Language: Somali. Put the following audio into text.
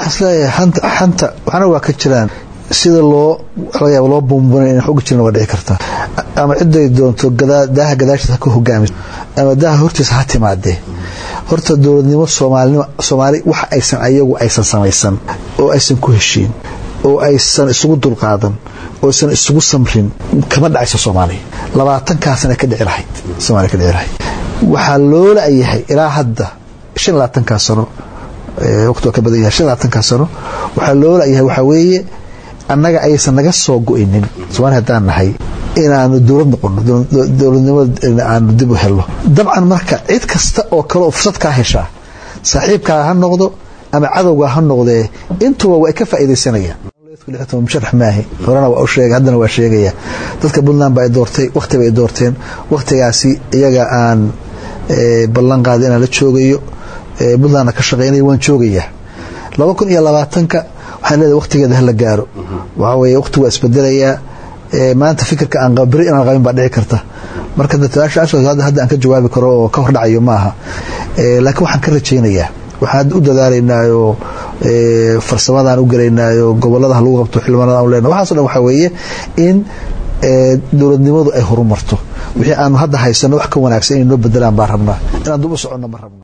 waxaan isleeyahay xanta xanta waxna waa ka jiraan sida loo laga yaabo loo buunbunay in xoga jiran waa dhici kartaa ama ciday doonto daaha gadaashiisa ha ka hogaamiso ama daaha hortiisa ha timaadee horta dowladnimo soomaalinimo soomaali waxa aysan ayagu aysan samaysan oo aysan ku heshiin oo aysan isugu dulqaadan oo aysan isugu samrin kama dhacayso soomaaliya labaatankaasana ka dhici lahayd soomaaliya ka dhici lahayd waxaa loo la-yahay ilaa hadda shan iyo labaatankaa sano waqti waa ka badan yahay shan iyo labaatankaa sano waxaa loo la-yahay waxaa weeye annaga aysan naga soo go-inin soomaaliya haddaan nahay inaanu dowlad noqono dowladnimada aanu dib u helno dabcan marka cid kasta oo kale oo fursad kaa heshaa saaxiibkaa ha noqdo ama cadowgaa ha noqdee intuba waa ka faa'iidaysanayaan musharax maahi horena waa u sheegay haddana waa sheegaya dadka puntland ba ay doortay wakhti bay doorteen wakhtigaasi iyaga aan ballan qaada inaan la joogayo puntlandna ka shaqeynaya waan joogayaa laba kun iyo labaatanka waxaan leedahay wakhtigeeda hala gaaro waxaa weeye wakhti waa isbedelayaa maanta fikirka aan beri inaan qabin baa dhici karta marka hadda aan ka jawaabi karo oo ka hordhacayo maaha laakiin waxaan ka rajaynayaa waxaan u dadaalaynaayo farsamadaan u gelaynaayo gobolada lagu qabto xildhibaanada aan lena waxaaso dhan waxaa weeye in dowladnimadu ay horumarto wixii aanu hadda haysano wax ka wanaagsan inay noo bedelaan baan rabnaa inaan dub u soconno ma rabno